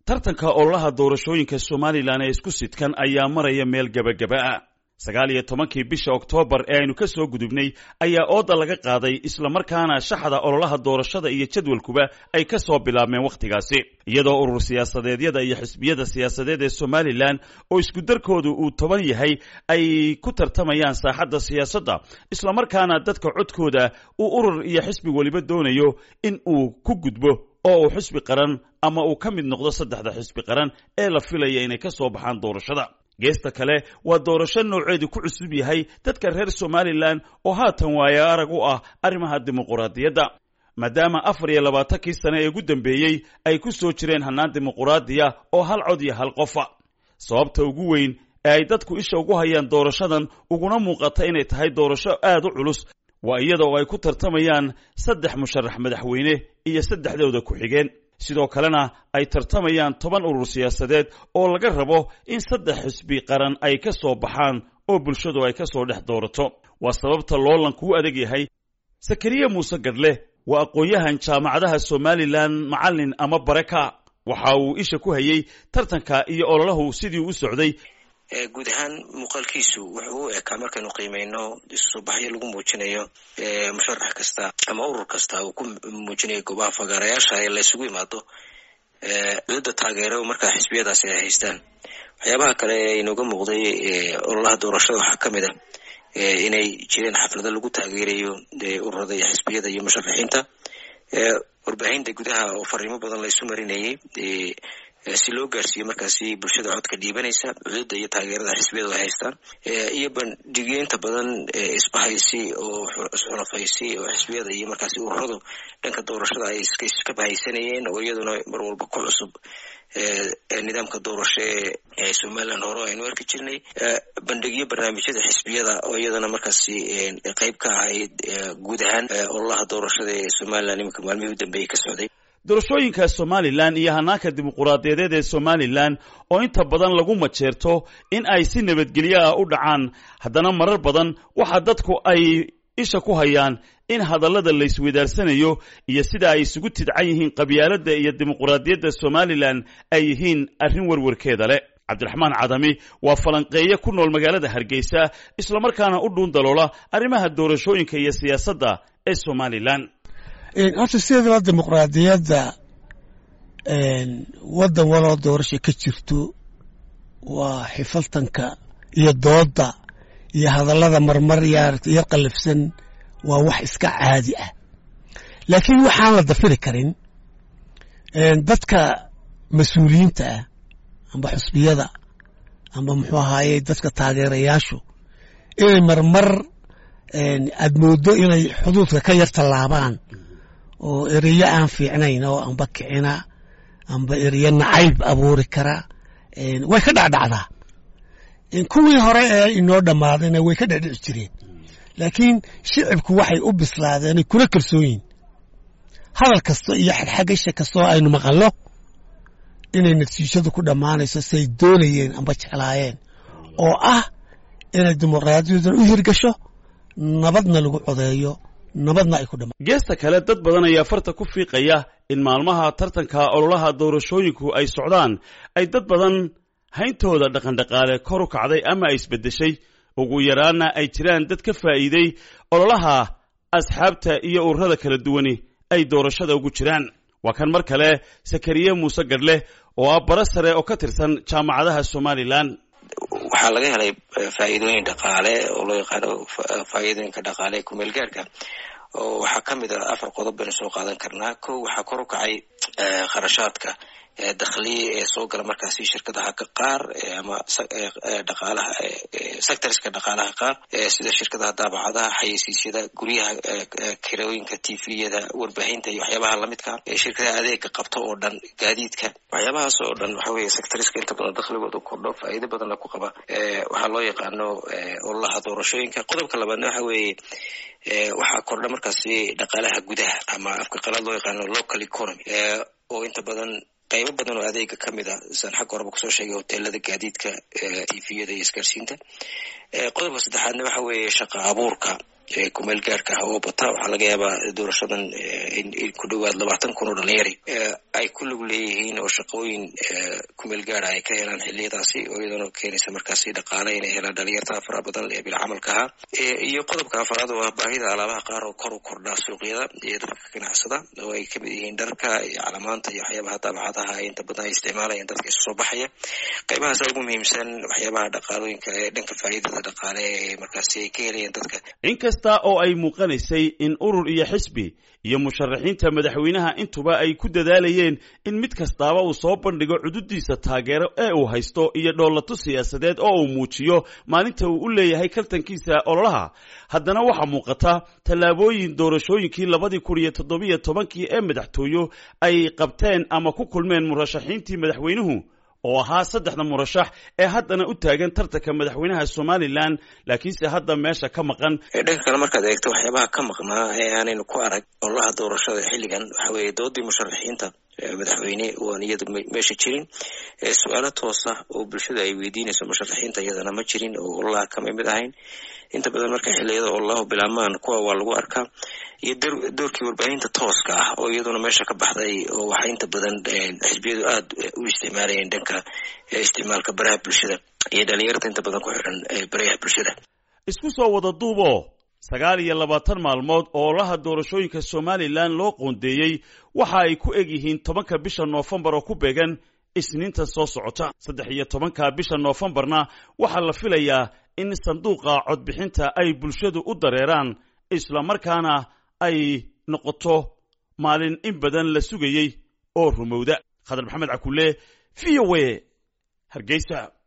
tartanka ololaha doorashooyinka somalilan ee isku sidkan ayaa maraya meel gebagaba ah sagaal iyo tobankii bisha oktoobar ee aynu ka soo gudubnay ayaa ooda laga qaaday islamarkaana shaxda ololaha doorashada iyo jadwalkuba ay ka soo bilaabmeen wakhtigaasi iyadoo urur siyaasadeedyada iyo xisbiyada siyaasadeed ee somalilan oo iskudarkoodu uu toban yahay ay ku tartamayaan saaxadda siyaasadda islamarkaana dadka codkooda uu urur iyo xisbi weliba doonayo in uu ku gudbo oo uu xisbi qaran ama uu ka mid noqdo saddexda xisbi qaran ee la filaya inay ka soo baxaan doorashada geesta kale waa doorasho nooceedu ku cusub yahay dadka reer somalilan oo haatan waaye arag u ah arrimaha dimuquraadiyadda maadaama afar iyo labaatankii sane ee ugu dambeeyey ay ku soo jireen hannaan dimuquraadiya oo hal cod iyo hal qofa sababta ugu weyn ee ay dadku isha ugu hayaan doorashadan uguna muuqata inay tahay doorasho aad u culus waa iyada oo ay ku tartamayaan saddex musharax madaxweyne iyo saddexdooda ku-xigeen sidoo kalena ay tartamayaan toban urur siyaasadeed oo laga rabo in saddex xisbi qaran ay ka soo baxaan oo bulshadu ay ka soo dhex doorato waa sababta loolanku u adag yahay sakariya muuse gadhle waa aqoon-yahan jaamacadaha somalilan macallin ama bareka waxa uu isha ku hayey tartanka iyo ololahu sidii u socday guud ahaan muuqaalkiisu wuxuu u ekaa markaynu qiimeyno isusoo baxyo lagu muujinayo musharax kasta ama urur kasta uu ku muujinayo goobaha fagaarayaasha ee la isugu imaado dowladda taageero markaa xisbiyadaasi ay haystaan waxyaabaha kale ee inooga muuqday ololaha doorashada waxaa ka mid a inay jireen xaflado lagu taageerayo ururada iyo xisbiyada iyo musharaxiinta warbaahinta gudaha oo fariimo badan la isu marinayay si loo gaarsiiyo markaasi bulshada codka dhiibanaysa cududda iyo taageerada xisbiyadu ay haystaan iyo bandhigeynta badan isbahaysi oo isxulafaysi oo xisbiyada iyo markaasi ururadu dhanka doorashada ay iska bahaysanayeen oo iyaduna mar walba ku cusub nidaamka doorasho ee somaliland hore aynu arki jirnay bandhigyo barnaamijyada xisbiyada oo iyadana markaasi qeyb ka ahayd guud ahaan ololaha doorashada ee somaliland iminka maalmihii u dambeeyey ka socday doorashooyinka somalilan iyo hanaanka dimuquraadiyadeed ee somalilan oo inta badan lagu majeerto in ay si nabadgelyo ah u dhacaan haddana marar badan waxa dadku ay isha ku hayaan in hadallada la isweydaarsanayo iyo sida ay isugu tidcan yihiin qabyaaladda iyo dimuquraadiyadda somalilan ay yihiin arrin werwarkeeda leh cabdiraxmaan cadami waa falanqeeye ku nool magaalada hargeysa islamarkaana u dhuun daloola arrimaha doorashooyinka iyo siyaasadda ee somalilan horta sideedaba dimuqraadiyadda waddan waloo doorasha ka jirto waa xifaltanka iyo doodda iyo hadallada marmar yar qallafsan waa wax iska caadi ah laakiin waxaan la dafiri karin dadka mas-uuliyiinta ah amba xusbiyada amba muxuu ahaaye dadka taageerayaashu inay marmar aad mooddo inay xuduudka ka yar tallaabaan oo ereyo aan fiicnayn oo amba kicina amba ereyo nacayb abuuri kara way ka dhacdhacdaa kuwii hore ee inoo dhammaadayna way ka dhecdhici jireen laakiin shicibku waxay u bislaadeen kuna kalsoonyihin hadal kasta iyo xagxagasha kastoo aynu maqalno inay natiijadu ku dhammaanayso say doonayeen amba jeclaayeen oo ah inay dimuqraadiyadan u hirgasho nabadna lagu codeeyo nabadna ay ku dhama geesta kale dad badan ayaa farta ku fiiqaya in maalmaha tartanka ololaha doorashooyinku ay socdaan ay dad badan hayntooda dhaqandhaqaale kor u kacday ama ay isbeddeshay ugu yaraanna ay jiraan dad ka faa'iiday ololaha asxaabta iyo ururada kala duwani ay doorashada ugu jiraan waa kan mar kale sakariye muuse gadhle oo ah bara sare oo ka tirsan jaamacadaha somalilan waxaa laga helay faa'iidooyin dhaqaale oo loo yaqaano faa'iidooyinka dhaqaale kumeel gaarka oo waxaa ka mid a afar qodob baynu soo qaadan karnaa ko waxaa kor u kacay kharashaadka dakhliya ee soo gala markaasi shirkadaha qaar ama dhaqaalaha sectorska dhaqaalaha qaar sida shirkadaha daabacadaha xayeysiisyada guryaha kirooyinka tviyada warbaahinta iyo waxyaabaha lamidka shirkadaha adeega qabto oo dhan gaadiidka waxyaabahaas oo dhan waxa weye sectoriska inta badan dakhligooda kordho faa'iido badanna ku qaba waxaa loo yaqaano ololaha doorashooyinka qodobka labaadna waxa weeye waxaa kordha markaasi dhaqaalaha gudaha ama afka qalaad loo yaqaano local economy oo inta badan qaybo badan oo adeega ka mid a saan xagga horeba kusoo sheegay hoteelada gaadiidka tviyada iyo isgaarsiinta qodobka saddexaadna waxa weeye shaqa abuurka kumeel gaarka ah oo bata waxaa laga yaabaa doorashadan in ku dhowaad labaatan kun oo dhalinyari ay ku lug leeyihiin oo shaqooyin kumeel gaara ay ka helaan xiliyadaasi oo iyadana keenaysa markaasi dhaqaale inay helaan dhalinyarta fara badan ee bilcamalka ahaa iyo qodobka afaraad oo ah baahida alaabaha qaar oo kor u kordhaa suuqyada iyo dadka ka ganacsada oo ay kamid yihiin dharka iyo calamaanta iyo waxyaabaha daabacadaha ee inta badan ay isticmaalayaan dadka isu soo baxaya qaybahaas ugu muhiimsan waxyaabaha dhaqaalooyinka ee dhanka faa'iidada dhaqaale ee markaasi ay ka helayaan dadka inkasta oo ay muuqanaysay in urur iyo xisbi iyo musharaxiinta madaxweynaha intuba ay ku dadaalayeen in mid kastaaba uu soo bandhigo cududiisa taageero ee uu haysto iyo dhoolato siyaasadeed oo uu muujiyo maalinta uu u leeyahay kaltankiisa ololaha haddana waxaa muuqata tallaabooyin doorashooyinkii labadii kun iyo toddobiyo tobankii ee madaxtooyo ay qabteen ama ku kulmeen murashaxiintii madaxweynuhu oo ahaa saddexda murashax ee haddana u taagan tartanka madaxweynaha somalilan laakiinse hadda meesha ka maqan dhanka kale markaad eegto waxyaabaha ka maqnaa ee aanaynu ku arag ololaha doorashada xilligan waxa weeye doodii musharaxiinta madaxweyne waan iyada meesha jirin su-aalo toosa oo bulshada ay weydiinayso musharaxiinta iyadana ma jirin oo ololaha kama mid ahayn inta badan marka xiliyada ololaha bilaamaan kuwa waa lagu arkaa iyo doorkii warbaahinta tooska ah oo iyaduna meesha ka baxday oo waxaa inta badan xisbiyadu aada u isticmaalayeen dhanka isticmaalka baraha bulshada iyo dhalinyarta inta badan ku xidhan barayaha bulshada isku soo wada duubo sagaal iyo labaatan maalmood oo olaha doorashooyinka somalilan loo qoondeeyey waxa ay ku eg yihiin tobanka bisha noofembar oo ku beegan isniinta soo socota saddex iyo tobanka bisha noofembarna waxaa la filayaa in sanduuqa codbixinta ay bulshadu u dareeraan islamarkaana ay noqoto maalin in badan la sugayey oo rumowda khadar maxamed cakulle v o a hargeysa